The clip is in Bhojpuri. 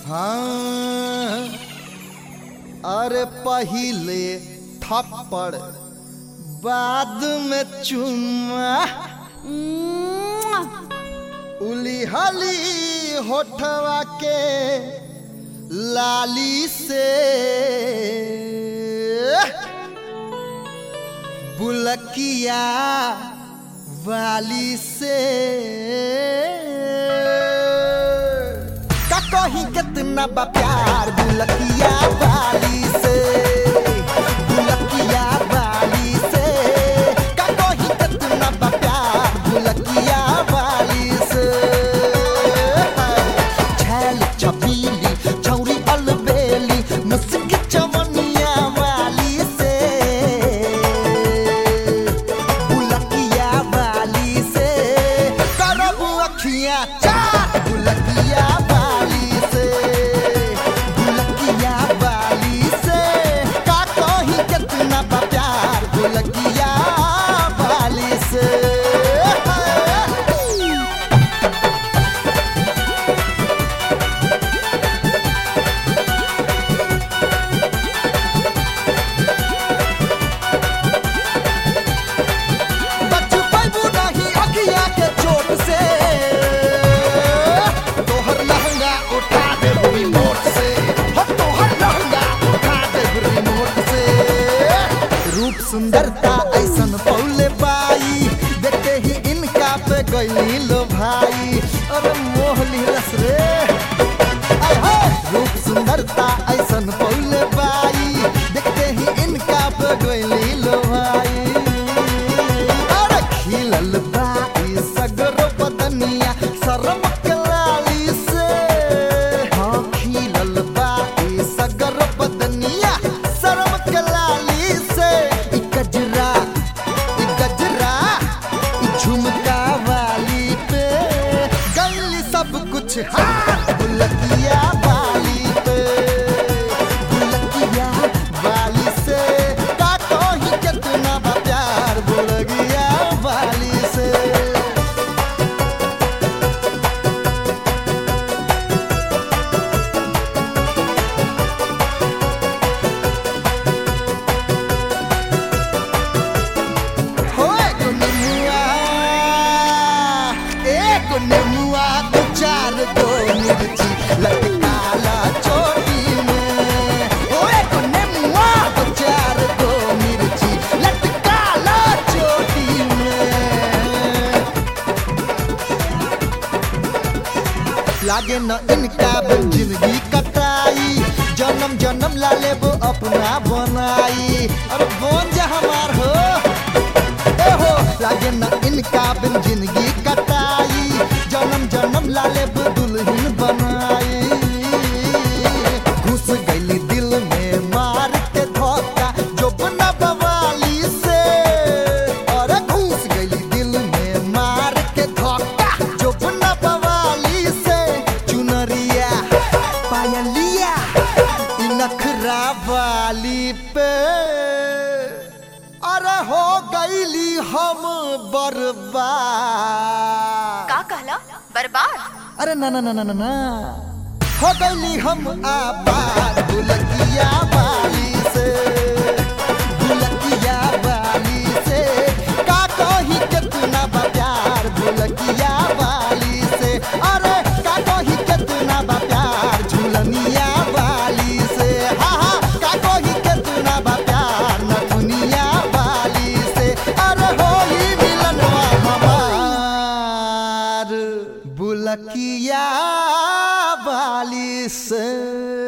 हाँ अरे पहिले थप्पड़ बाद में चुम्मा उली हली होठवा के लाली से बुलकिया वाली से का कहीं कितना बा प्यार बुलकिया वाली से बुलकिया वाली से का कहीं कितना बा प्यार बुलकिया वाली से छैल छबीली छौरी अलबेली मुस्की चवनिया वाली से बुलकिया वाली से करब अखियां चार बुलकिया वाली से बुलकिया वाली से का कहीं कितना बा प्यार बुलकिया वाली से बच पैबू नहीं अखिया के चोट से तोहर लहंगा उठा दे रिमोट से हो तोहर लहंगा उठा दे रिमोट से रूप सुंदरता ऐसन पौले बाई देखते ही इनका पे गई लो भाई अरे मोह लीलस रे आय हाय रूप सुंदरता ऐसन पौले बाई देखते ही इनका पे गई लो भाई अरे खिलल बाई सगरो बदनिया शरम के लाली से हाँ खिलल बाई सगरो बदनिया शरम के लाली से ई गजरा ई गजरा ई झुमका वाली पे गैली सब कुछ हाँ बुलकिया वाली पे बुलकिया वाली से का कहीं कितना बा प्यार बुलकिया वाली से हो एक नेमुआ एक नेमुआ दो चार दो मिर्ची लटकाला चोटी में हो एक नेमुआ दो चार दो मिर्ची लटकाला चोटी में लागे न इनका बिन जिंदगी कटाई जन्म जन्म ला लेबो अपना बनाई अरे बोन जा हमार हो ए हो लागे न इनका बिन जिंदगी कटाई जन्म जन्म ला लेबो दुल्हन बनाई घुस गईली दिल में मार के धोखा जो बना बवाली से अरे घुस गईली दिल में मार के धोखा जो बना बवाली से चुनरिया पायलिया इ नखरा वाली पे अरे हो गईली हम बर्बाद का कहला बर्बाद अरे ना ना ना ना ना ना हो गईली हम आबाद बुलकिया वाली से बुलकिया वाली से का कही कितना बा प्यार बुलकिया वाली से अरे का कही कितना बा प्यार झुलनिया वाली से हा हा का कही कितना बा प्यार नथुनिया वाली से अरे होई मिलनवा हमार बुलकिया वाली से